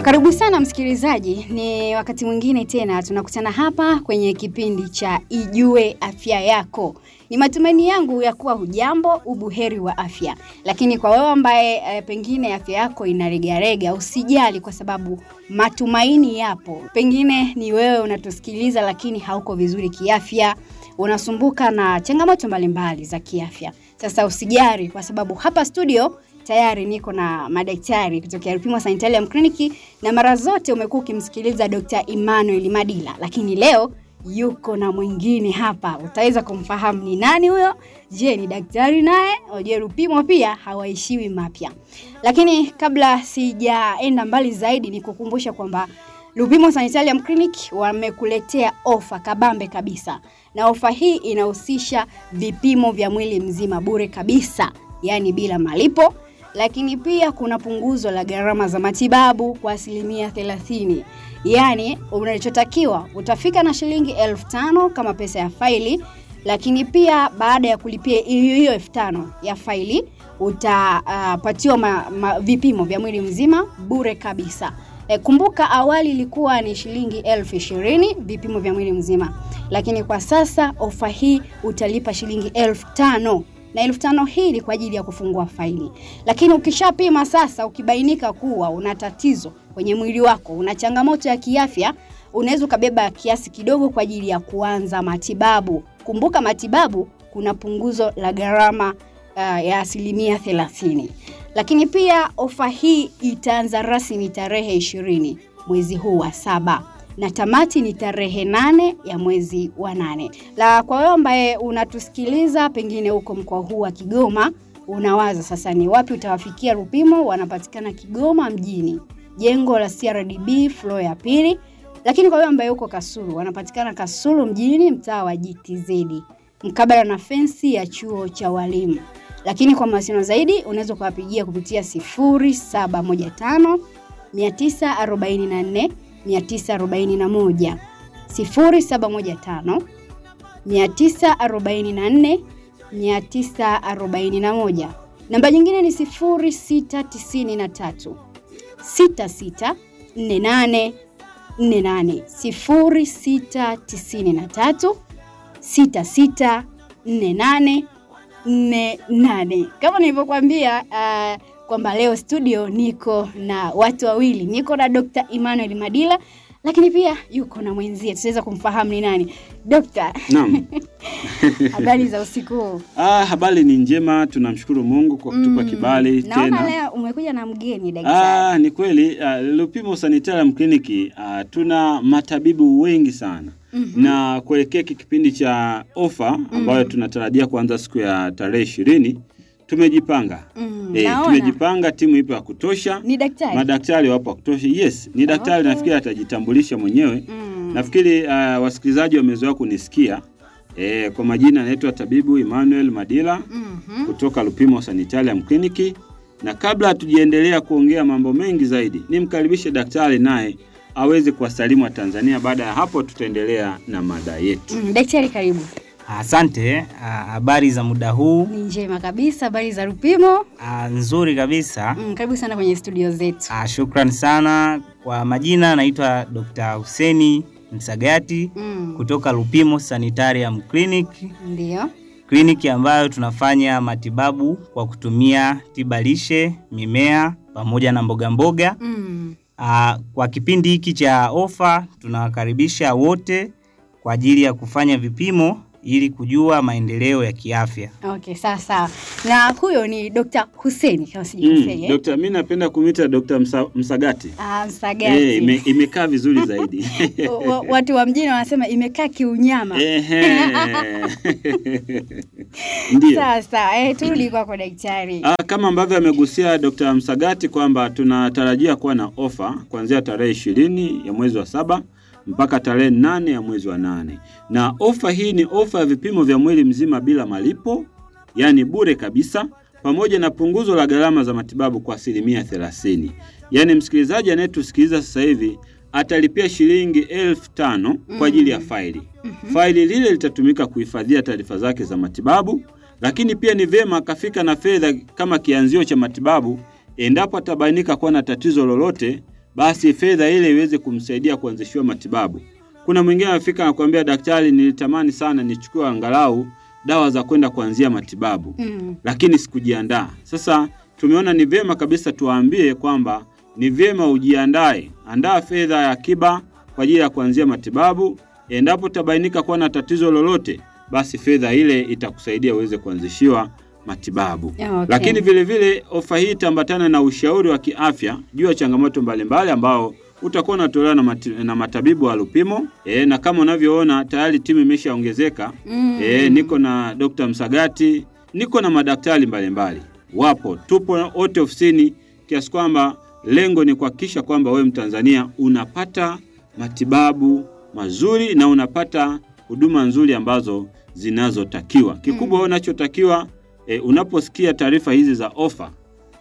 Karibu sana msikilizaji, ni wakati mwingine tena tunakutana hapa kwenye kipindi cha Ijue Afya Yako. Ni matumaini yangu ya kuwa hujambo, ubuheri wa afya. Lakini kwa wewe ambaye e, pengine afya yako inaregarega, usijali kwa sababu matumaini yapo. Pengine ni wewe unatusikiliza lakini hauko vizuri kiafya, unasumbuka na changamoto mbalimbali za kiafya. Sasa usijali kwa sababu hapa studio tayari niko na madaktari kutokea Rupimo Sanitarium Clinic na mara zote umekuwa ukimsikiliza Dr. Emmanuel Madila, lakini leo yuko na mwingine hapa. Utaweza kumfahamu ni nani huyo? Je, ni daktari naye? Je, Rupimo pia hawaishiwi mapya. Lakini kabla sijaenda mbali zaidi, ni kukumbusha kwamba Lupimo Sanitarium Clinic wamekuletea ofa kabambe kabisa, na ofa hii inahusisha vipimo vya mwili mzima bure kabisa, yaani bila malipo lakini pia kuna punguzo la gharama za matibabu kwa asilimia 30. Yaani unachotakiwa utafika na shilingi elfu tano kama pesa ya faili, lakini pia baada ya kulipia hiyo hiyo elfu tano ya faili utapatiwa uh, vipimo vya mwili mzima bure kabisa. E, kumbuka awali ilikuwa ni shilingi elfu ishirini vipimo vya mwili mzima, lakini kwa sasa ofa hii utalipa shilingi elfu tano na elfu tano hii ni kwa ajili ya kufungua faili. Lakini ukishapima sasa, ukibainika kuwa una tatizo kwenye mwili wako, una changamoto ya kiafya, unaweza ukabeba kiasi kidogo kwa ajili ya kuanza matibabu. Kumbuka matibabu kuna punguzo la gharama uh, ya asilimia thelathini. Lakini pia ofa hii itaanza rasmi tarehe ishirini mwezi huu wa saba na tamati ni tarehe nane ya mwezi wa nane. La, kwa wewe ambaye unatusikiliza pengine huko mkoa huu wa Kigoma, unawaza sasa ni wapi utawafikia Rupimo? Wanapatikana Kigoma mjini, jengo la CRDB floor ya pili. Lakini kwa wewe ambaye uko Kasulu, wanapatikana Kasulu mjini, mtaa wa GTZ, mkabala na fensi ya chuo cha walimu. Lakini kwa mawasiliano zaidi unaweza kuwapigia kupitia 0715 944 941 0715 944 941. Namba nyingine ni 0693 66 48 48 0693 66 48 48. Kama nilivyokuambia uh, kwamba leo studio niko na watu wawili, niko na Dr. Emmanuel Madila lakini pia yuko na mwenzie, tutaweza kumfahamu ni nani. Dokta, Naam. habari za usiku huu? Ah, habari ni njema, tunamshukuru Mungu kwa kutupa Mm, kibali Naona tena. leo umekuja na mgeni daktari. Ah, ni kweli uh, Lupimo Sanitarium Clinic uh, tuna matabibu wengi sana Mhm. na kuelekea hiki kipindi cha ofa ambayo tunatarajia kuanza siku ya tarehe ishirini tumejipanga Mm, Eh, naona. tumejipanga, timu ipo ya kutosha, Ni daktari? madaktari wapo wa kutosha. Yes, ni daktari, Okay. nafikiri atajitambulisha mwenyewe. Mm. Nafikiri uh, wasikilizaji wamezoea kunisikia. Eh, kwa majina anaitwa tabibu Emmanuel Madila Mhm. kutoka Lupimo Sanitarium Clinic, na kabla hatujaendelea kuongea mambo mengi zaidi, nimkaribishe daktari naye aweze kuwasalimu Watanzania. Baada ya hapo, tutaendelea na mada yetu. Mm, daktari karibu. Asante. ah, Habari za muda huu? Ni njema kabisa, habari za Rupimo? Ah, Nzuri kabisa. Mm, karibu sana kwenye studio zetu. Ah, Shukran sana. Kwa majina naitwa Dr. Huseni Msagati Mm. kutoka Lupimo Sanitarium Clinic, Ndio. kliniki ambayo tunafanya matibabu kwa kutumia tiba lishe, mimea pamoja na mboga mboga. Mm. Ah, Kwa kipindi hiki cha ofa tunawakaribisha wote kwa ajili ya kufanya vipimo ili kujua maendeleo ya kiafya. Okay, sawa sawa. Na huyo ni Dr. Hussein kama Mm, sijakosea. eh? Dokta, mi napenda kumwita Dokta Msa, Msagati. Ah, Msagati. Eh, ime, imekaa vizuri zaidi. Wa- wa- watu wa mjini wanasema imekaa kiunyama. Ehe. Ndio. Sawa sawa, eh, turudi kwako daktari. Ah, kama ambavyo amegusia Dr. Msagati kwamba tunatarajia kuwa na ofa kuanzia tarehe ishirini ya mwezi wa saba mpaka tarehe nane ya mwezi wa nane na ofa hii ni ofa ya vipimo vya mwili mzima bila malipo, yaani bure kabisa, pamoja na punguzo la gharama za matibabu kwa asilimia thelathini. Yaani msikilizaji anayetusikiliza sasa hivi atalipia shilingi elfu tano kwa ajili ya faili. Faili lile litatumika kuhifadhia taarifa zake za matibabu, lakini pia ni vyema akafika na fedha kama kianzio cha matibabu endapo atabainika kuwa na tatizo lolote basi fedha ile iweze kumsaidia kuanzishiwa matibabu. Kuna mwingine anafika anakuambia, daktari, nilitamani sana nichukue angalau dawa za kwenda kuanzia matibabu Mm. lakini sikujiandaa. Sasa tumeona ni vyema kabisa tuwaambie kwamba ni vyema ujiandae, andaa fedha ya akiba kwa ajili ya kuanzia matibabu. Endapo utabainika kuwa na tatizo lolote, basi fedha ile itakusaidia uweze kuanzishiwa matibabu. Okay. Lakini vile vile ofa hii itaambatana na ushauri wa kiafya juu ya changamoto mbalimbali ambao utakuwa unatolewa na, mati, na matabibu wa Lupimo. E, na kama unavyoona tayari timu imeshaongezeka. Mm. E, niko na Dr. Msagati, niko na madaktari mbalimbali wapo, tupo wote ofisini, kiasi kwamba lengo ni kuhakikisha kwamba wewe Mtanzania unapata matibabu mazuri na unapata huduma nzuri ambazo zinazotakiwa. Kikubwa wewe unachotakiwa e, unaposikia taarifa hizi za ofa,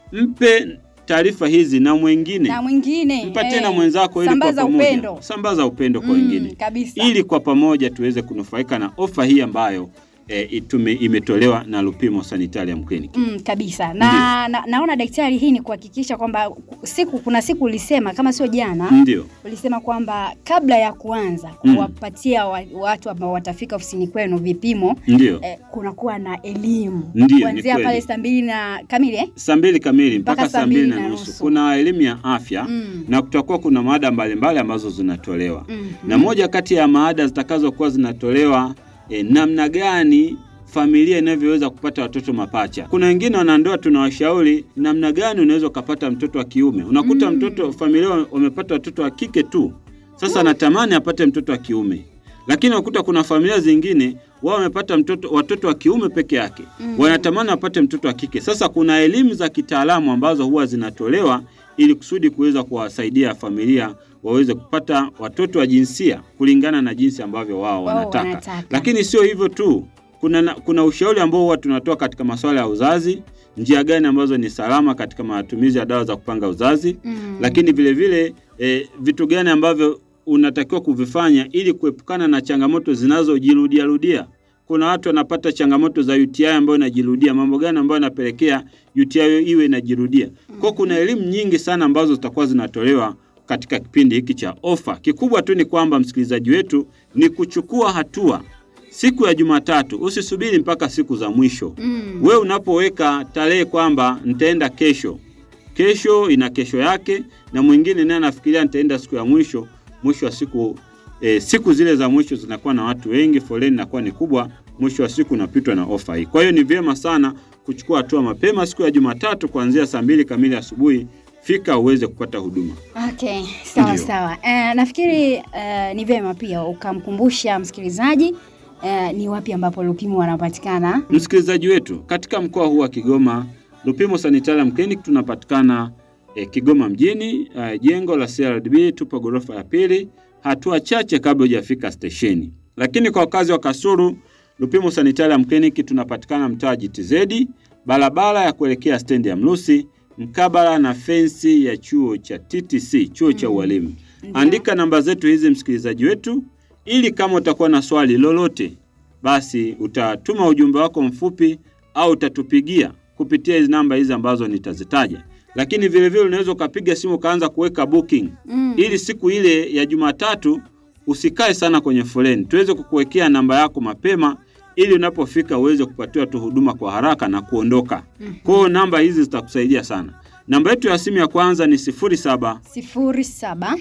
mpe taarifa hizi na mwingine, na mwingine mpatie eh, na mwenzako, ili kwa sambaza pamoja upendo sambaza upendo kwa Mm, wengine kabisa ili kwa pamoja tuweze kunufaika na ofa hii ambayo e, itume, imetolewa na Lupimo Sanitarium Clinic. Mm, kabisa na, na naona daktari, hii ni kuhakikisha kwamba siku kuna siku ulisema kama sio jana Ndio, ulisema kwamba kabla ya kuanza Mm. kuwapatia wa, watu ambao watafika ofisini kwenu vipimo ndio. eh, kunakuwa na elimu Ndiyo, ni kuanzia kweli. pale saa mbili na kamili eh? Saa mbili kamili mpaka Mpaka saa mbili na nusu kuna elimu ya afya Mm. na kutakuwa kuna maada mbalimbali ambazo zinatolewa Mhm. na moja kati ya maada zitakazokuwa zinatolewa e, namna gani familia inavyoweza kupata watoto mapacha. Kuna wengine wanandoa tunawashauri namna gani unaweza ukapata mtoto wa kiume. Unakuta Mm. mtoto familia wamepata watoto wa kike tu, sasa anatamani apate mtoto wa kiume, lakini unakuta kuna familia zingine wao wamepata mtoto watoto wa kiume peke yake Mm. wanatamani wapate mtoto wa kike. Sasa kuna elimu za kitaalamu ambazo huwa zinatolewa ili kusudi kuweza kuwasaidia familia waweze kupata watoto wa jinsia kulingana na jinsi ambavyo wao Wao wanataka. wanataka. Lakini sio hivyo tu, kuna, na- kuna ushauri ambao huwa tunatoa katika masuala ya uzazi, njia gani ambazo ni salama katika matumizi ya dawa za kupanga uzazi Mm. lakini vile vile e, vitu gani ambavyo unatakiwa kuvifanya ili kuepukana na changamoto zinazojirudia rudia. Kuna watu wanapata changamoto za UTI ambayo inajirudia, mambo gani ambayo yanapelekea UTI iwe inajirudia. Kwa kuna elimu nyingi sana ambazo zitakuwa zinatolewa katika kipindi hiki cha ofa. Kikubwa tu ni kwamba msikilizaji wetu ni kuchukua hatua siku ya Jumatatu, usisubiri mpaka siku za mwisho. Mm. We unapoweka tarehe kwamba nitaenda kesho, kesho ina kesho yake, na mwingine naye anafikiria nitaenda siku ya mwisho. Mwisho wa siku e, siku zile za mwisho zinakuwa na watu wengi, foleni inakuwa ni kubwa, mwisho wa siku unapitwa na ofa hii. Kwa hiyo ni vyema sana kuchukua hatua mapema siku ya Jumatatu kuanzia saa mbili kamili asubuhi, fika uweze kupata huduma. Okay, sawa Ndio. sawa. Eh, nafikiri eh, ni vyema pia ukamkumbusha msikilizaji eh, ni wapi ambapo Lupimo wanapatikana. Msikilizaji wetu, katika mkoa huu wa Kigoma, Lupimo Sanitarium Clinic tunapatikana eh, Kigoma mjini, eh, jengo la CRDB, tupo ghorofa ya pili, hatua chache kabla hujafika stesheni. Lakini kwa wakazi wa Kasulu, Lupimo Sanitarium Clinic tunapatikana mtaa GTZ, barabara ya kuelekea stendi ya Mlusi, mkabala na fensi ya chuo cha TTC, chuo cha ualimu. Ndio. Andika namba zetu hizi msikilizaji wetu, ili kama utakuwa na swali lolote basi utatuma ujumbe wako mfupi au utatupigia kupitia hizi namba hizi ambazo nitazitaja. Lakini vile vile unaweza ukapiga simu ukaanza kuweka booking Mm. ili siku ile ya Jumatatu usikae sana kwenye foleni, tuweze kukuwekea namba yako mapema ili unapofika uweze kupatiwa tu huduma kwa haraka na kuondoka. Mhm. Kwa hiyo namba hizi zitakusaidia sana. Namba yetu ya simu ya kwanza ni 07 sifuri saba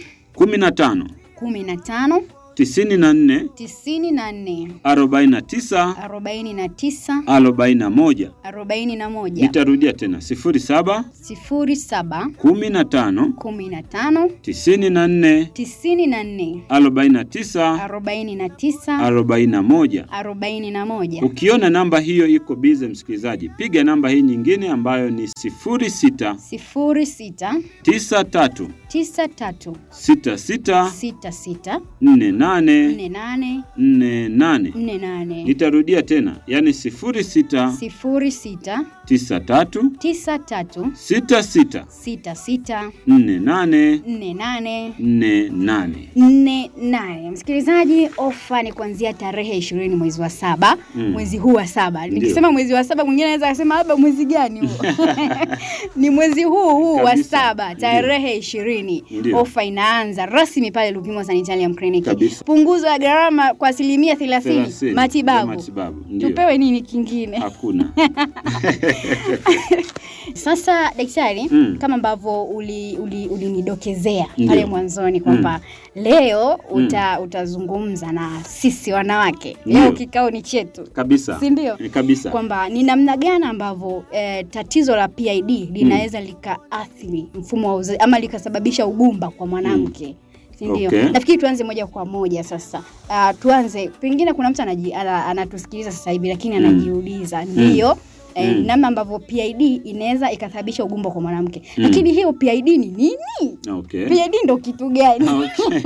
15 kumi na tano 94 tisini na nne 49 arobaini na tisa 41. arobaini na moja Nitarudia tena 07 sifuri saba 15 kumi na tano 94 tisini na nne 49 arobaini na tisa 41. arobaini na moja Ukiona namba hiyo iko bize, msikilizaji, piga namba hii nyingine ambayo ni 06 sifuri sita 93 tisa tatu 66 sita sita 48 nane nne nane nne nane. nne nane Nitarudia tena, yaani sifuri sita sifuri sita tisa tatu tisa tatu sita sita sita sita nne nane nne nane nne nane. nne nane. Msikilizaji, ofa ni kuanzia tarehe ishirini mwezi wa saba Mm. mwezi huu wa saba. Ndio. Nikisema mwezi wa saba, mwingine anaweza akasema labda mwezi gani huo? ni mwezi huu huu wa Kabisa. saba tarehe ishirini. Ndio. Ofa inaanza rasmi pale Lupimo Sanitarium Clinic. Kabisa. Punguzo ya gharama kwa asilimia thelathini. Thelathini ya Matibabu. matibabu. Ndio. Tupewe nini kingine? Hakuna. Sasa daktari, Mm. kama ambavyo ulinidokezea uli, ulinidokezea Ndio. pale mwanzoni kwamba leo uta, utazungumza na sisi wanawake. Leo Ndio. kikao ni chetu, Kabisa. si ndio? Eh, Kabisa. Kwamba ni namna gani ambavyo eh, tatizo la PID linaweza likaathiri mfumo wa uzazi ama likasababisha ugumba kwa mwanamke. Si ndio? Okay. Nafikiri tuanze moja kwa moja sasa. Uh, tuanze pengine kuna mtu anaji, ana, anatusikiliza sasa hivi lakini Mm. anajiuliza ndio eh, Mm. namna ambavyo PID inaweza ikasababisha ugumba kwa mwanamke. Mm. Lakini hiyo PID ni nini? Okay. PID ndo kitu gani? Okay.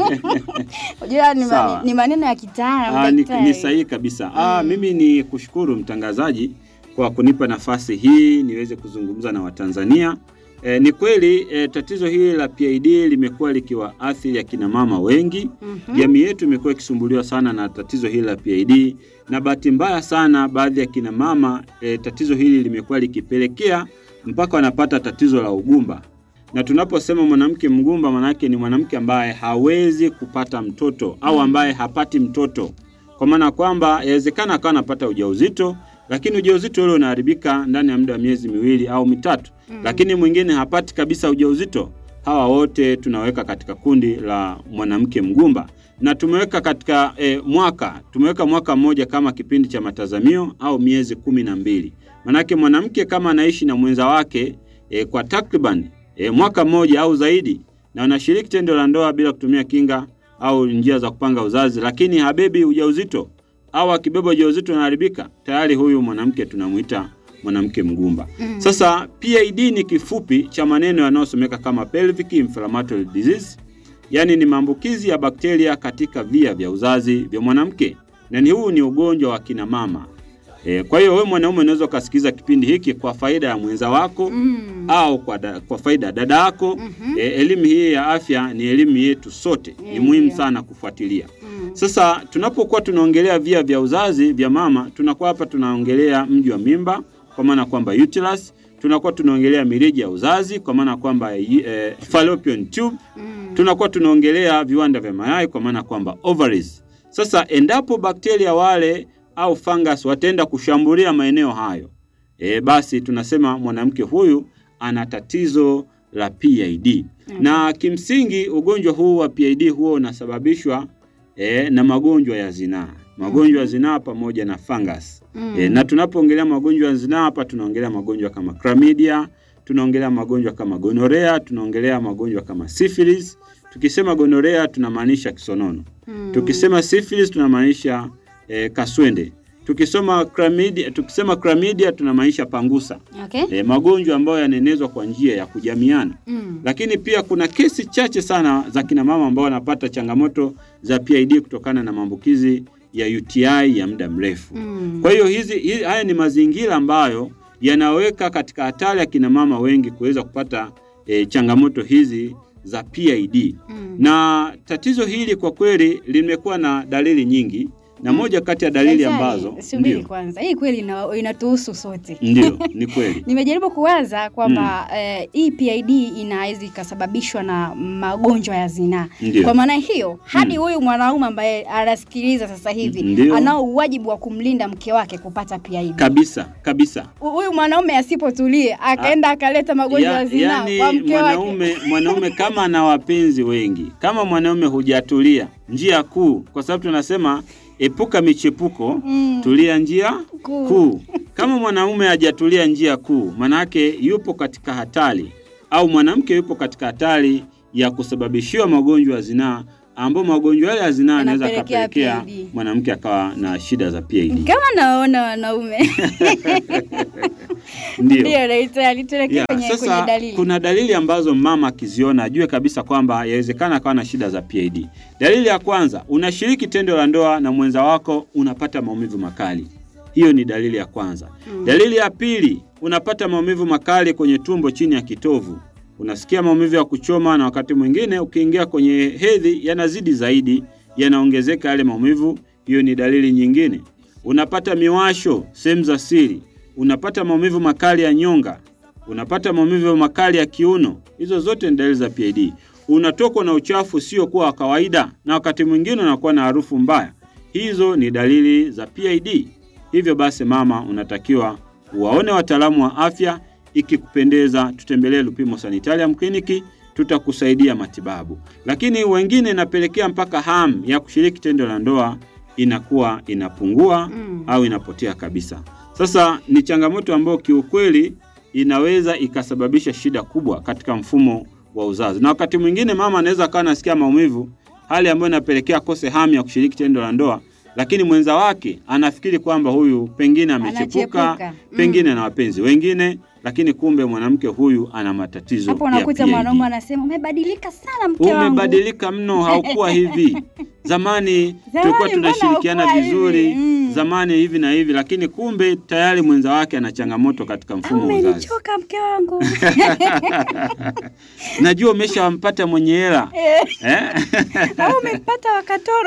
Unajua ni, Sawa. mani, ni maneno ya kitaalamu Ah, ni, daktari. ni sahihi kabisa. Ah, mimi ni kushukuru mtangazaji kwa kunipa nafasi hii niweze kuzungumza na Watanzania. E, ni kweli e, tatizo hili la PID limekuwa likiwaathiri akina mama wengi. Mhm. Jamii yetu imekuwa ikisumbuliwa sana na tatizo hili la PID, na bahati mbaya sana baadhi ya kina mama e, tatizo hili limekuwa likipelekea mpaka wanapata tatizo la ugumba. Na tunaposema mwanamke mgumba, manake ni mwanamke ambaye hawezi kupata mtoto au ambaye hapati mtoto, kwa maana kwamba yawezekana akawa anapata ujauzito, lakini ujauzito ule unaharibika ndani ya muda wa miezi miwili au mitatu, lakini mwingine hapati kabisa ujauzito. Hawa wote tunaweka katika kundi la mwanamke mgumba na tumeweka katika e, mwaka tumeweka mwaka mmoja kama kipindi cha matazamio au miezi kumi na mbili. Manake mwanamke kama anaishi na mwenza wake e, kwa takriban e, mwaka mmoja au zaidi na wanashiriki tendo la ndoa bila kutumia kinga au njia za kupanga uzazi, lakini habebi ujauzito au akibeba ujauzito unaharibika, tayari huyu mwanamke tunamuita mwanamke mgumba. Mm. Sasa PID ni kifupi cha maneno yanayosomeka kama pelvic inflammatory disease, yaani ni maambukizi ya bakteria katika via vya uzazi vya mwanamke, na ni huu ni ugonjwa wa kina mama. E, kwa hiyo wewe mwanaume unaweza ukasikiza kipindi hiki kwa faida ya mwenza wako Mm. au kwa, da, kwa faida ya dada yako. Mhm. E, elimu hii ya afya ni elimu yetu sote, ni Ndio. muhimu sana kufuatilia. Mm. Sasa tunapokuwa tunaongelea via vya uzazi vya mama, tunakuwa hapa tunaongelea mji wa mimba kwa maana kwamba uterus, tunakuwa tunaongelea mirija ya uzazi kwa maana kwamba eh, fallopian tube, Mm. tunakuwa tunaongelea viwanda vya mayai kwa maana kwamba ovaries. Sasa endapo bakteria wale au fungus wataenda kushambulia maeneo hayo, e, basi tunasema mwanamke huyu ana tatizo la PID. Na kimsingi ugonjwa huu wa PID huo unasababishwa e, na magonjwa ya zinaa, magonjwa ya zinaa pamoja na fungus. Mm. E, na tunapoongelea magonjwa ya zinaa hapa tunaongelea magonjwa kama chlamydia, tunaongelea magonjwa kama gonorea, tunaongelea magonjwa kama syphilis. Tukisema gonorea tunamaanisha kisonono. Mm. Tukisema syphilis tunamaanisha e, kaswende. Tukisoma chlamydia, tukisema chlamydia tunamaanisha pangusa. Okay. E, magonjwa ambayo yanaenezwa kwa njia ya kujamiana. Mm. Lakini pia kuna kesi chache sana za kina mama ambao wanapata changamoto za PID kutokana na maambukizi ya UTI ya muda mrefu. Mm. Kwa hiyo hizi, hizi haya ni mazingira ambayo yanaweka katika hatari ya kina mama wengi kuweza kupata e, changamoto hizi za PID. Mm. Na tatizo hili kwa kweli limekuwa na dalili nyingi na moja kati ya dalili Daktari, ambazo subiri ndio, kwanza, hii kweli ina- inatuhusu sote. ndio ni kweli Nimejaribu kuwaza kwamba eh, hii PID inaweza ikasababishwa na magonjwa ya zinaa. Ndio. Kwa maana hiyo hadi huyu mwanaume ambaye anasikiliza sasa hivi Ndio. anao uwajibu wa kumlinda mke wake kupata PID. kabisa kabisa. Hu- Huyu mwanaume asipotulie akaenda akaleta magonjwa ya, Ya- zinaa yaani kwa mke wake. mwanaume mwanaume kama ana wapenzi wengi, kama mwanaume hujatulia, njia kuu, kwa sababu tunasema epuka michepuko Mm. tulia njia Kuu. kuu. Kama mwanaume hajatulia njia kuu, manake yupo katika hatari, au mwanamke yupo katika hatari ya kusababishiwa magonjwa ya zinaa, ambao magonjwa yale ya zinaa yanaweza Yanapelekea akapelekea PID. mwanamke akawa na shida za PID. Kama naona wanaume Ndio. Ndio, daktari, tuelekee Yeah, kwenye, kwenye sasa dalili. kuna dalili ambazo mama akiziona ajue kabisa kwamba yawezekana akawa na shida za PID. Dalili ya kwanza, unashiriki tendo la ndoa na mwenza wako unapata maumivu makali. Hiyo ni dalili ya kwanza. Mm. Dalili ya pili, unapata maumivu makali kwenye tumbo chini ya kitovu. Unasikia maumivu ya kuchoma na wakati mwingine ukiingia kwenye hedhi yanazidi zaidi, yanaongezeka yale maumivu. Hiyo ni dalili nyingine. Unapata miwasho sehemu za siri. Unapata maumivu makali ya nyonga. Unapata maumivu makali ya kiuno. Hizo zote ni dalili za PID. Unatokwa na uchafu usiokuwa wa kawaida na wakati mwingine unakuwa na harufu mbaya. Hizo ni dalili za PID. Hivyo basi, mama, unatakiwa waone wataalamu wa afya. Ikikupendeza, tutembelee Lupimo Sanitarium Kliniki, tutakusaidia matibabu. Lakini wengine inapelekea mpaka hamu ya kushiriki tendo la ndoa inakuwa inapungua Mm. au inapotea kabisa. Sasa ni changamoto ambayo kiukweli inaweza ikasababisha shida kubwa katika mfumo wa uzazi, na wakati mwingine mama anaweza akawa anasikia maumivu, hali ambayo inapelekea kose hamu ya kushiriki tendo la ndoa, lakini mwenza wake anafikiri kwamba huyu pengine amechepuka, Anachepuka. Mm. pengine ana wapenzi wengine, lakini kumbe mwanamke huyu ana matatizo Hapo ya unakuta PID. mwanaume anasema umebadilika sana mke wangu. Umebadilika mno, haukuwa hivi zamani. Tulikuwa mbona tunashirikiana haukuwa vizuri hivi? Mm. zamani hivi na hivi, lakini kumbe tayari mwenza wake ana changamoto katika mfumo wa uzazi. Umenichoka mke wangu. Najua umeshampata mwenye hela eh? Au umepata wakatoro.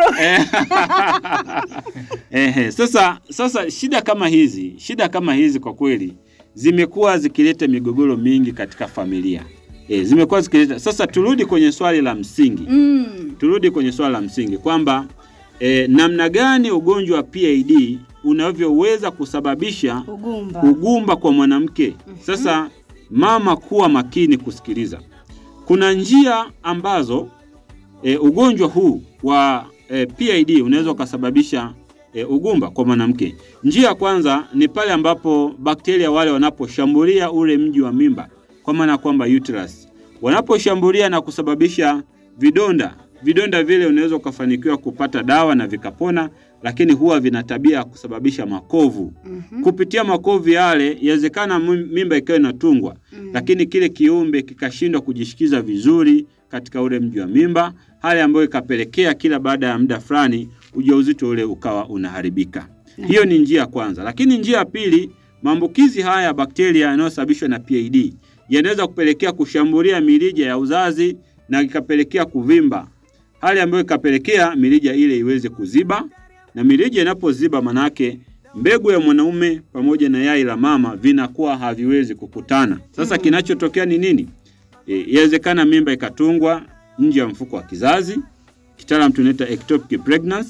Ehe, sasa sasa shida kama hizi shida kama hizi kwa kweli zimekuwa zikileta migogoro mingi katika familia e, zimekuwa zikileta. Sasa turudi kwenye swali la msingi Mm. turudi kwenye swala la msingi kwamba e, namna gani ugonjwa wa PID unavyoweza kusababisha Ugumba. ugumba kwa mwanamke. Sasa mama, kuwa makini kusikiliza. Kuna njia ambazo e, ugonjwa huu wa e, PID unaweza ukasababisha e, ugumba kwa mwanamke. Njia ya kwanza ni pale ambapo bakteria wale wanaposhambulia ule mji wa mimba, kwa maana kwamba uterus, wanaposhambulia na kusababisha vidonda. Vidonda vile unaweza ukafanikiwa kupata dawa na vikapona, lakini huwa vina tabia ya kusababisha makovu. Mhm. Kupitia makovu yale, yawezekana mim- mimba ikawa inatungwa Mm. lakini kile kiumbe kikashindwa kujishikiza vizuri katika ule mji wa mimba, hali ambayo ikapelekea kila baada ya muda fulani ujauzito ule ukawa unaharibika. Hiyo ni njia ya kwanza, lakini njia ya pili, maambukizi haya ya bakteria yanayosababishwa na PID yanaweza kupelekea kushambulia mirija ya uzazi na ikapelekea kuvimba, hali ambayo ikapelekea mirija ile iweze kuziba, na mirija inapoziba, manake mbegu ya mwanaume pamoja na yai la mama vinakuwa haviwezi kukutana. Sasa kinachotokea ni nini? E, Yawezekana mimba ikatungwa nje ya mfuko wa kizazi, kitaalamu tunaita ectopic pregnancy,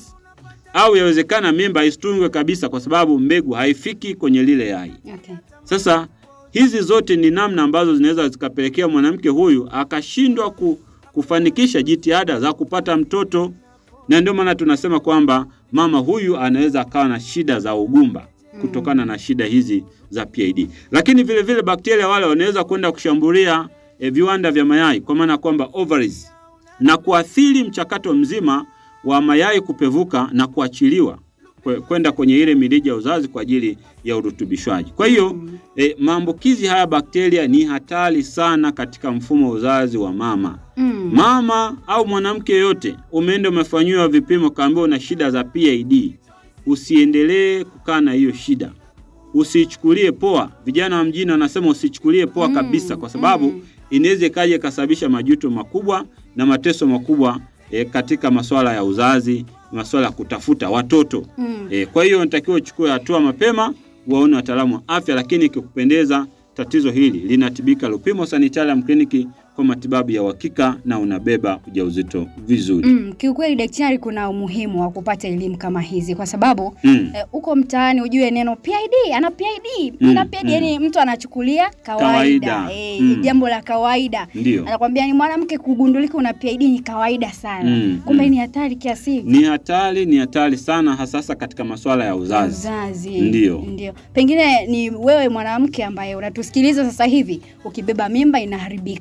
au yawezekana mimba isitungwe kabisa kwa sababu mbegu haifiki kwenye lile yai. Okay. Sasa hizi zote ni namna ambazo zinaweza zikapelekea mwanamke huyu akashindwa ku, kufanikisha jitihada za kupata mtoto, na ndio maana tunasema kwamba mama huyu anaweza akawa na shida za ugumba kutokana na shida hizi za PID. Lakini vile vile bakteria wale wanaweza kwenda kushambulia eh, viwanda vya mayai kwa maana kwamba ovaries na kuathiri mchakato mzima wa mayai kupevuka na kuachiliwa kwe- kwenda kwenye ile mirija ya uzazi kwa ajili ya urutubishwaji. Kwa hiyo e, maambukizi haya bakteria ni hatari sana katika mfumo wa uzazi wa mama. Mm. Mama au mwanamke yoyote, umeenda umefanyiwa vipimo, kaambiwa una shida za PID, usiendelee kukaa na hiyo shida, usiichukulie poa. Vijana wa mjini wanasema usichukulie poa Mm, kabisa, kwa sababu mm. inaweza ikaja ikasababisha majuto makubwa na mateso makubwa e, katika masuala ya uzazi, masuala ya kutafuta watoto. Mm. E, kwa hiyo unatakiwa uchukue hatua mapema, waone wataalamu wa afya, lakini ikikupendeza tatizo hili linatibika Lupimo Sanitarium Clinic kwa matibabu ya uhakika na unabeba ujauzito vizuri. Mm, kiukweli daktari, kuna umuhimu wa kupata elimu kama hizi kwa sababu Mm. eh, uko mtaani ujue neno PID, ana PID, Mm, ana PID, mm. yani mtu anachukulia kawaida, Kawaida, Eh, mm. jambo la kawaida. Ndio. Anakwambia ni mwanamke kugundulika una PID ni kawaida sana, Mm, kumbe mm. ni hatari kiasi hiki. Ni hatari, ni hatari sana hasa hasa katika masuala ya uzazi. Uzazi. Ndio. Ndio. Pengine ni wewe mwanamke ambaye unatusikiliza sasa hivi, ukibeba mimba inaharibika. Mm.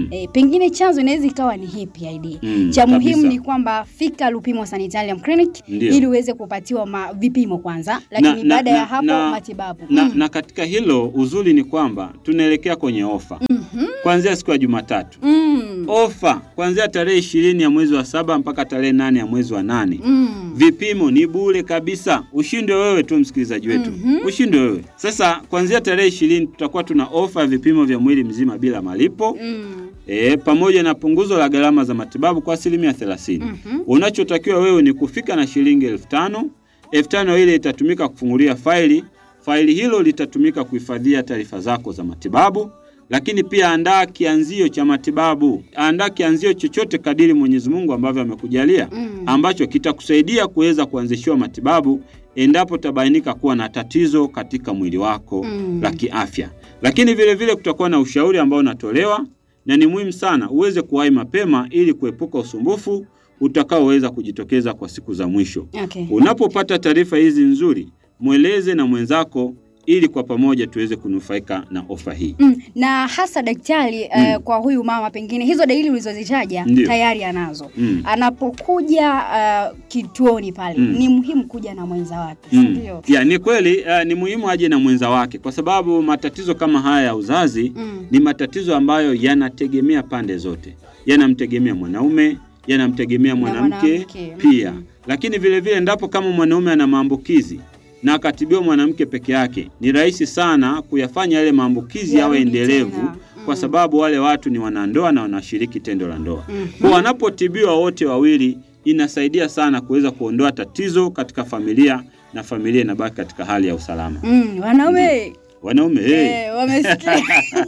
Mm. E, pengine chanzo inaweza ikawa ni hii PID. Mm, Cha muhimu kabisa. ni kwamba fika Lupimo Sanitarium Clinic Ndio. ili uweze kupatiwa ma, vipimo kwanza, lakini na- baada na- ya hapo na- matibabu. na, Mm. na katika hilo uzuri ni kwamba tunaelekea kwenye ofa Mhm. kuanzia siku ya Jumatatu. Mm. Ofa kuanzia tarehe ishirini ya mwezi wa saba mpaka tarehe nane ya mwezi wa nane. Mm. Vipimo ni bure kabisa, ushinde wewe tu msikilizaji wetu, Mhm. ushinde wewe. Sasa kuanzia tarehe ishirini tutakuwa tuna ofa ya vipimo vya mwili mzima bila malipo Mm. e, pamoja na punguzo la gharama za matibabu kwa asilimia thelathini. Mhm. Unachotakiwa wewe ni kufika na shilingi elfu tano. Elfu tano ile itatumika kufungulia faili. Faili hilo litatumika kuhifadhia taarifa zako za matibabu, lakini pia andaa kianzio cha matibabu. Andaa kianzio chochote kadiri Mwenyezi Mungu ambavyo amekujalia Mm. ambacho kitakusaidia kuweza kuanzishiwa matibabu endapo tabainika kuwa na tatizo katika mwili wako Mm. la kiafya. Lakini vile vile kutakuwa na ushauri ambao unatolewa na ni muhimu sana uweze kuwahi mapema ili kuepuka usumbufu utakaoweza kujitokeza kwa siku za mwisho. Okay. Unapopata taarifa hizi nzuri, mweleze na mwenzako ili kwa pamoja tuweze kunufaika na ofa hii. Mm. Na hasa daktari eh, kwa huyu mama pengine hizo dalili ulizozitaja Ndio. tayari anazo. Mm. Anapokuja uh, kituoni pale Mm. ni muhimu kuja na mwenza wake, si Mm. ndio? Ya, ni kweli uh, ni muhimu aje na mwenza wake kwa sababu matatizo kama haya ya uzazi Mm. ni matatizo ambayo yanategemea pande zote, yanamtegemea mwanaume, yanamtegemea mwanamke mwanamke. pia. Mm. Lakini vile vile endapo kama mwanaume ana maambukizi na akatibiwa mwanamke peke yake, ni rahisi sana kuyafanya yale maambukizi yawe Yarudi endelevu tena. kwa Mm. sababu wale watu ni wanandoa na wanashiriki tendo la ndoa. Mhm. Kwa wanapotibiwa wote wawili, inasaidia sana kuweza kuondoa tatizo katika familia na familia inabaki katika hali ya usalama. Mm, wanaume Wanaume hey, eh, wamesikia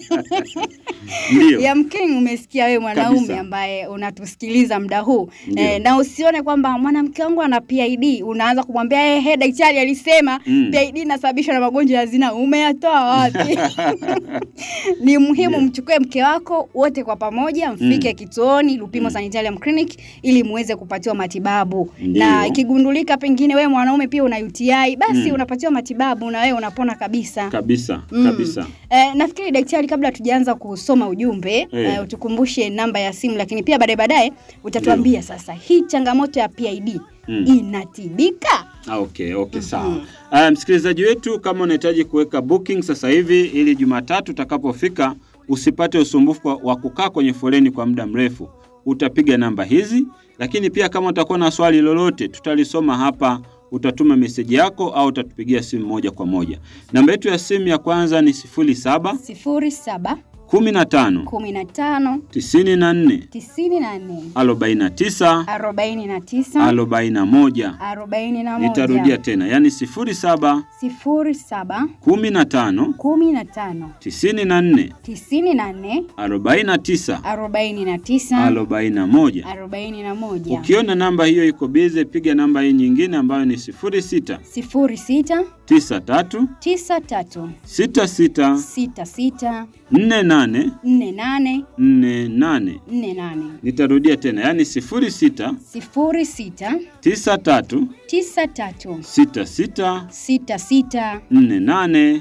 ndio Yamkini umesikia wewe mwanaume Kabisa. ambaye unatusikiliza muda huu Ndio. eh, na usione kwamba mwanamke wangu ana PID unaanza kumwambia eh, hey, daktari alisema Mm. PID inasababishwa na magonjwa ya zinaa. Umeyatoa wapi? Ni muhimu Ndio. mchukue mke wako wote kwa pamoja mfike Mm. kituoni Lupimo Mm. Sanitarium Clinic ili muweze kupatiwa matibabu, Ndio. na ikigundulika pengine wewe mwanaume pia una UTI basi Mm. unapatiwa matibabu na wewe unapona kabisa. kabisa Mm. kabisa. Eh, nafikiri daktari, kabla tujaanza kusoma ujumbe Eh. eh, utukumbushe namba ya simu, lakini pia baadaye baadaye utatuambia sasa hii changamoto ya PID Mm. inatibika. Ah, okay, okay, Mhm. sawa. Uh, msikilizaji wetu, kama unahitaji kuweka booking sasa hivi ili Jumatatu utakapofika usipate usumbufu kwa- wa kukaa kwenye foleni kwa muda mrefu, utapiga namba hizi, lakini pia kama utakuwa na swali lolote tutalisoma hapa, utatuma meseji yako au utatupigia simu moja kwa moja. Namba yetu ya simu ya kwanza ni 07 sifuri saba 15 kumi na tano 94 tisini na nne 49 arobaini na tisa 41. arobaini na moja Nitarudia tena, yani 07 sifuri saba 15 kumi na tano 94 tisini na nne 49 arobaini na tisa 41. arobaini na moja Ukiona namba hiyo iko bize, piga namba hii nyingine ambayo ni 06 sifuri sita 93 tisa tatu 66 sita sita 48 nne nane 48. nne nane Nitarudia tena, yani 06 sifuri sita 93 tisa tatu 66 sita sita 48 nne nane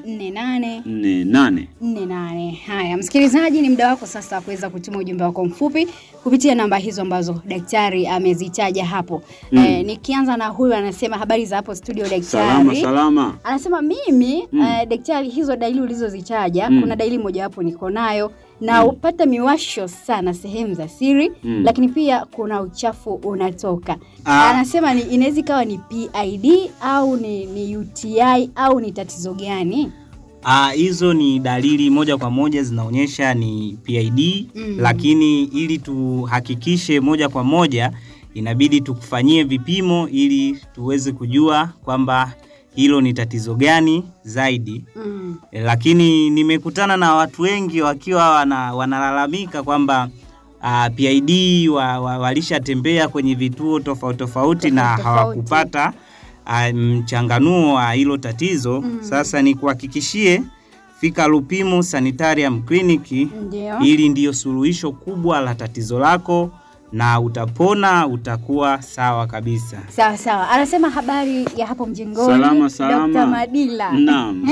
48. nne nane. Haya, msikilizaji, ni muda wako sasa wa kuweza kutuma ujumbe wako mfupi kupitia namba hizo ambazo daktari amezitaja hapo. Mm. Eh, nikianza na huyu anasema habari za hapo studio daktari. Salama salama. Anasema mimi Mm. eh, daktari, hizo dalili ulizozitaja Mm. kuna dalili mojawapo niko nayo na Mm. upata miwasho sana sehemu za siri Mm. lakini pia kuna uchafu unatoka. Ah. Anasema ni inaweza ikawa ni PID au ni, ni UTI au ni tatizo gani? Ah, hizo ni dalili moja kwa moja zinaonyesha ni PID Mm. lakini ili tuhakikishe moja kwa moja inabidi tukufanyie vipimo ili tuweze kujua kwamba hilo ni tatizo gani zaidi. Mm. E, lakini nimekutana na watu wengi wakiwa wana, wanalalamika kwamba uh, PID wa, wa, walishatembea kwenye vituo tofauti tofauti na Tofauti tofauti. hawakupata ah, mchanganuo wa hilo tatizo. Mm. Sasa nikuhakikishie, fika Lupimo Sanitarium Clinic, Ndio. hili ndiyo suluhisho kubwa la tatizo lako na utapona, utakuwa sawa kabisa. Sawa sawa, anasema habari ya hapo mjengoni. Salama, salama. Dr. Madila Naam.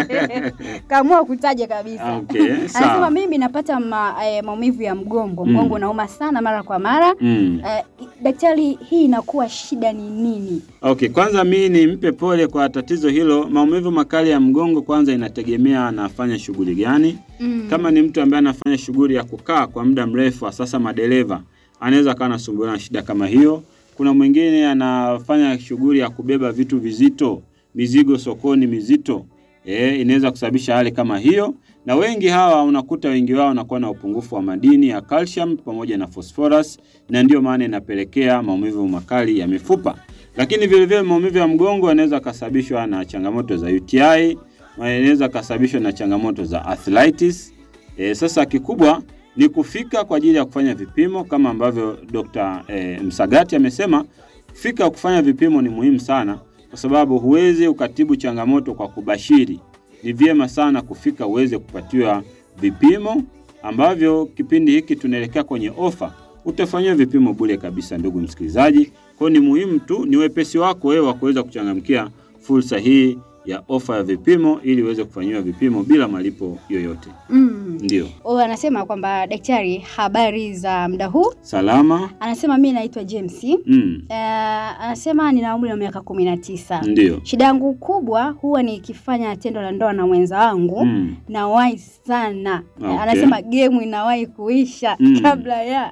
kaamua kutaja kabisa. Okay, sawa. Anasema mimi napata ma, eh, maumivu ya mgongo, Mm. mgongo unauma sana mara kwa mara. Mm. Eh, daktari, hii inakuwa shida ni nini? Okay, kwanza mi nimpe pole kwa tatizo hilo. Maumivu makali ya mgongo kwanza inategemea anafanya shughuli gani. Mm. Kama ni mtu ambaye anafanya shughuli ya kukaa kwa muda mrefu, sasa madereva, anaweza akawa anasumbuliwa na shida kama hiyo. Kuna mwingine anafanya shughuli ya kubeba vitu vizito, mizigo sokoni mizito, eh, inaweza kusababisha hali kama hiyo. Na wengi hawa unakuta wengi wao wanakuwa na upungufu wa madini ya calcium pamoja na phosphorus, na ndiyo maana inapelekea maumivu makali ya mifupa. Lakini vile vile maumivu ya mgongo yanaweza kasababishwa na changamoto za UTI, yanaweza kasababishwa na changamoto za arthritis. E, sasa kikubwa ni kufika kwa ajili ya kufanya vipimo kama ambavyo Dr. E, Msagati amesema. Fika kufanya vipimo ni muhimu sana, kwa sababu huwezi ukatibu changamoto kwa kubashiri. Ni vyema sana kufika uweze kupatiwa vipimo ambavyo kipindi hiki tunaelekea kwenye ofa, utafanyiwa vipimo bure kabisa, ndugu msikilizaji. Kwa hiyo ni muhimu tu, ni wepesi wako wewe wa kuweza kuchangamkia fursa hii ya ofa ya vipimo ili uweze kufanyiwa vipimo bila malipo yoyote. Mm. Ndio Huyu anasema kwamba daktari, habari za muda huu. salama. Anasema mi naitwa James. Mm. Uh, anasema nina umri wa miaka kumi na tisa. Ndio. Shida yangu kubwa huwa nikifanya tendo la ndoa na mwenza wangu Mm. nawahi sana. Okay. Anasema gemu inawahi kuisha Mm. kabla ya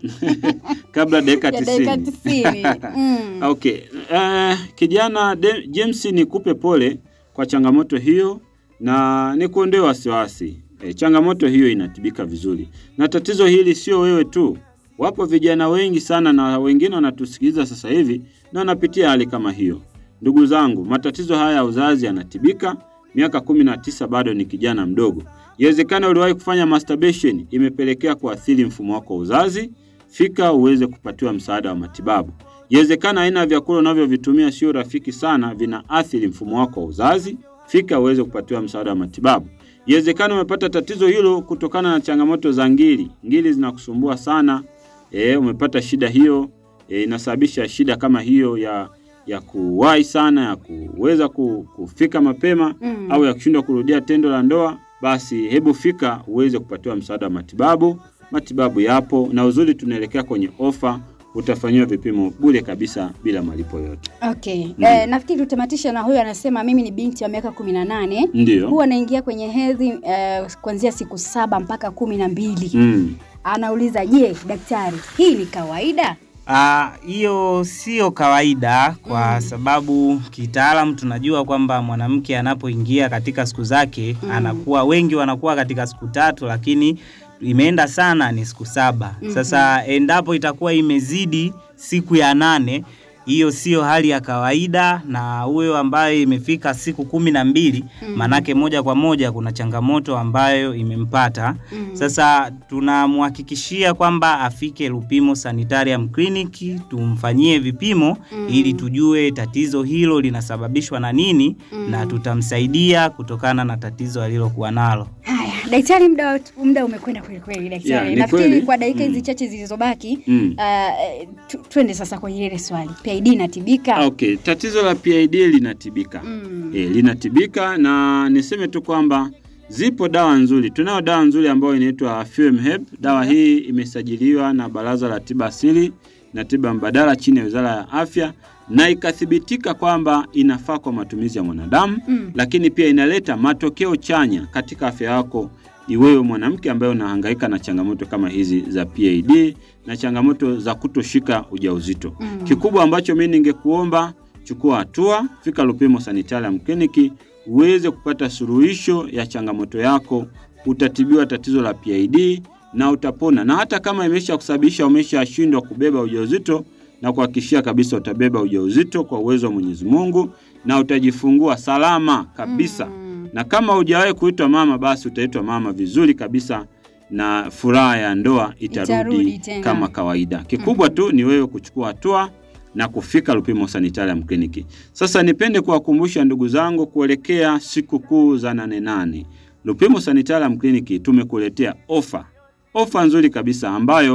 Kabla dakika ya dakika tisini. tisini. Mm. Okay. Uh, kijana De- James nikupe pole kwa changamoto hiyo na nikuondoe wasiwasi. E, changamoto hiyo inatibika vizuri. Na tatizo hili sio wewe tu. Wapo vijana wengi sana na wengine wanatusikiliza sasa hivi na wanapitia hali kama hiyo. Ndugu zangu, matatizo haya ya uzazi yanatibika. Miaka kumi na tisa bado ni kijana mdogo. Iwezekana uliwahi kufanya masturbation imepelekea kuathiri mfumo wako wa uzazi. Fika uweze kupatiwa msaada wa matibabu. Iwezekana aina ya vyakula unavyovitumia sio rafiki sana, vinaathiri mfumo wako wa uzazi. Fika uweze kupatiwa msaada wa matibabu. Iwezekana umepata tatizo hilo kutokana na changamoto za ngiri. Ngiri zinakusumbua sana. E, umepata shida hiyo e, inasababisha shida kama hiyo ya ya kuwahi sana, ya kuweza ku- kufika mapema Mm. au ya kushindwa kurudia tendo la ndoa, basi hebu fika uweze kupatiwa msaada wa matibabu. Matibabu yapo na uzuri, tunaelekea kwenye ofa, utafanyiwa vipimo bure kabisa bila malipo yote. Okay. Ndio. Eh, nafikiri tutamatisha na huyu anasema mimi ni binti wa miaka kumi na nane Ndio. huwa naingia kwenye hedhi eh, kuanzia siku saba mpaka kumi na mbili Mm. anauliza je daktari hii ni kawaida Ah, hiyo sio kawaida kwa sababu kitaalam tunajua kwamba mwanamke anapoingia katika siku zake Mm. anakuwa wengi wanakuwa katika siku tatu, lakini imeenda sana ni siku saba. Mhm. Sasa endapo itakuwa imezidi siku ya nane, hiyo sio hali ya kawaida, na huyo ambaye imefika siku kumi na mbili Mm. manake moja kwa moja kuna changamoto ambayo imempata. Mm. Sasa tunamhakikishia kwamba afike Lupimo Sanitarium Clinic tumfanyie vipimo Mm. ili tujue tatizo hilo linasababishwa na nini Mm. na tutamsaidia kutokana na tatizo alilokuwa nalo. haya daktari muda wetu- muda umekwenda kweli kweli Yeah, daktari ni nafikiri kweli. kwa dakika hizi Mm. chache zilizobaki Mm. uh, tu, twende sasa kwenye ile swali PID inatibika Okay, tatizo la PID linatibika. Mm. E, linatibika na niseme tu kwamba zipo dawa nzuri. Tunayo dawa nzuri ambayo inaitwa Fumheb. Dawa hii imesajiliwa na Baraza la Tiba Asili na Tiba Mbadala chini ya Wizara ya Afya na ikathibitika kwamba inafaa kwa matumizi ya mwanadamu Mm. lakini pia inaleta matokeo chanya katika afya yako iwewe mwanamke ambaye unahangaika na changamoto kama hizi za PID na changamoto za kutoshika ujauzito. Mm. Kikubwa ambacho mimi ningekuomba, chukua hatua, fika Lupimo Sanitarium Clinic uweze kupata suluhisho ya changamoto yako. Utatibiwa tatizo la PID na utapona, na hata kama imesha kusababisha umeshashindwa kubeba ujauzito, na kuhakikishia kabisa utabeba ujauzito kwa uwezo wa Mwenyezi Mungu na utajifungua salama kabisa Mm. na kama hujawahi kuitwa mama basi utaitwa mama vizuri kabisa na furaha ya ndoa itarudi, Itarudi tena. kama kawaida. Kikubwa tu ni wewe kuchukua hatua na kufika Lupimo Sanitarium Clinic. Sasa nipende kuwakumbusha ndugu zangu kuelekea siku kuu za nane nane. Lupimo Sanitarium Clinic tumekuletea ofa, ofa nzuri kabisa ambayo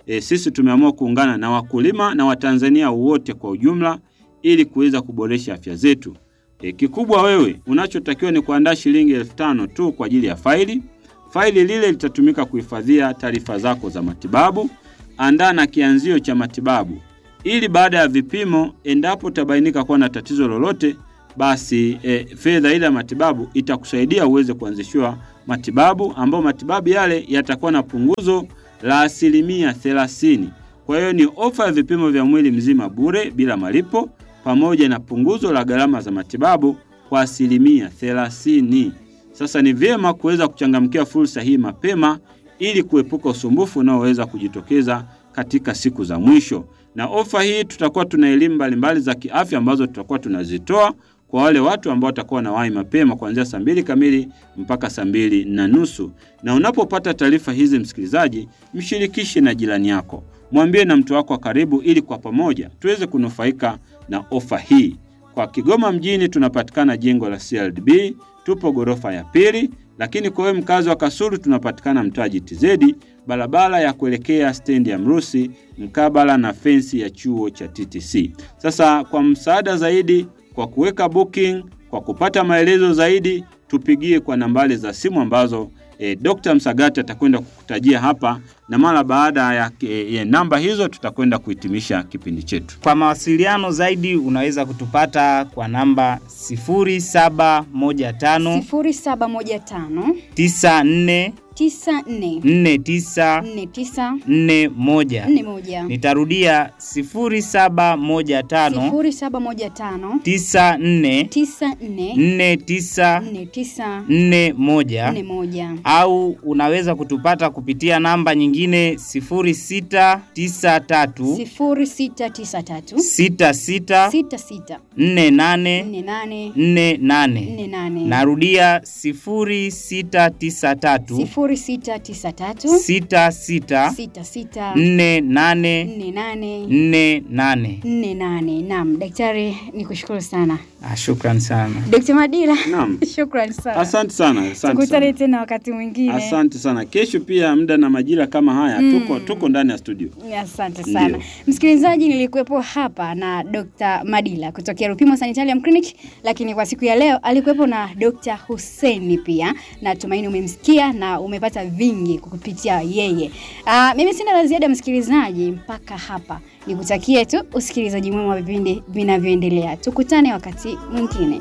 e, sisi tumeamua kuungana na wakulima na Watanzania wote kwa ujumla ili kuweza kuboresha afya zetu. E, kikubwa wewe unachotakiwa ni kuandaa shilingi elfu tano tu kwa ajili ya faili. Faili lile litatumika kuhifadhia taarifa zako za matibabu. Andaa na kianzio cha matibabu ili baada ya vipimo, endapo utabainika kuwa na tatizo lolote, basi e, fedha ile ya matibabu itakusaidia uweze kuanzishiwa matibabu, ambao matibabu yale yatakuwa na punguzo la asilimia thelathini. Kwa hiyo ni ofa ya vipimo vya mwili mzima bure bila malipo pamoja na punguzo la gharama za matibabu kwa asilimia thelathini. Sasa ni vyema kuweza kuchangamkia fursa hii mapema ili kuepuka usumbufu unaoweza kujitokeza katika siku za mwisho. Na ofa hii tutakuwa tuna elimu mbalimbali za kiafya ambazo tutakuwa tunazitoa kwa wale watu ambao watakuwa wanawahi mapema kuanzia saa mbili kamili mpaka saa mbili na nusu. Na unapopata taarifa hizi, msikilizaji, mshirikishe na jirani yako, mwambie na mtu wako wa karibu, ili kwa pamoja tuweze kunufaika na ofa hii. Kwa Kigoma mjini tunapatikana jengo la CRDB, tupo ghorofa ya pili, lakini kwa wewe mkazi wa Kasulu tunapatikana mtaa GTZ, barabara ya kuelekea stendi ya Mrusi, mkabala na fensi ya chuo cha TTC. Sasa kwa msaada zaidi, kwa kuweka booking, kwa kupata maelezo zaidi, tupigie kwa nambari za simu ambazo e, Dr. Msagati atakwenda kukutajia hapa, na mara baada ya e, e, namba hizo tutakwenda kuhitimisha kipindi chetu. Kwa mawasiliano zaidi unaweza kutupata kwa namba 0715 0715 94 94 49 49 41. 41 Nitarudia 0715 0715 94 94 49 49 41 41 au unaweza kutupata kupitia namba nyingine 0693 0693 66 66 48 48 48. 48 Narudia 0693 0693 66 66 48 48 48. 48. Naam, daktari nikushukuru sana. Ah, shukran sana. Dr. Madila. Naam. Shukrani sana. Asante sana, asante Tukutane sana. tena wakati mwingine. Asante sana. Kesho pia muda na majira kama haya tuko tuko ndani ya studio. Asante sana Ndio. msikilizaji, nilikuwepo hapa na Dr. Madila kutokea Rupimo Sanitarium Clinic, lakini kwa siku ya leo alikuwepo na Dr. Hussein pia. Natumaini umemsikia na umepata vingi kupitia yeye. Aa, mimi sina la ziada msikilizaji, mpaka hapa nikutakie tu usikilizaji mwema wa vipindi vinavyoendelea. Tukutane wakati mwingine.